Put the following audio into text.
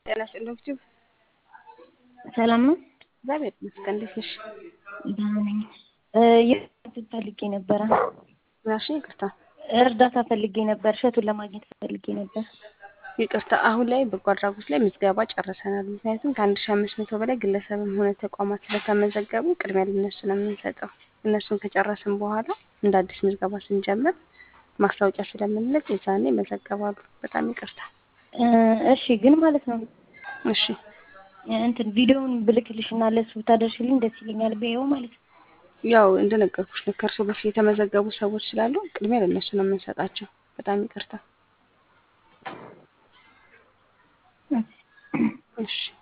ጤና ይስጥልኝ ዩቲዩብ ሰላም ነው? እግዚአብሔር ይመስገን። እንዴት ነሽ? ደህና ነኝ። የት ፈልጌ ነበረ? ምናልሽኝ? ይቅርታ እርዳታ ፈልጌ ነበር። እሸቱን ለማግኘት ፈልጌ ነበር። ይቅርታ አሁን ላይ በጎ አድራጎት ላይ ምዝገባ ጨርሰናል። ምክንያቱም ከአንድ ሺ አምስት መቶ በላይ ግለሰብም ሆነ ተቋማት ስለተመዘገቡ ቅድሚያ ለነሱ ነው የምንሰጠው። እነሱን ከጨረስን በኋላ እንደ አዲስ ምዝገባ ስንጀምር ማስታወቂያ ስለምንልቅ የዛኔ ይመዘገባሉ። በጣም ይቅርታ። እሺ ግን ማለት ነው እሺ እንትን ቪዲዮውን ብልክልሽ እና ለሱ ብታደርሽልኝ ደስ ይለኛል። በይው ማለት ነው። ያው እንደነገርኩሽ ነው። ከእርሶ በፊት የተመዘገቡ ሰዎች ስላሉ ቅድሚያ ለእነሱ ነው የምንሰጣቸው። በጣም ይቅርታ። እሺ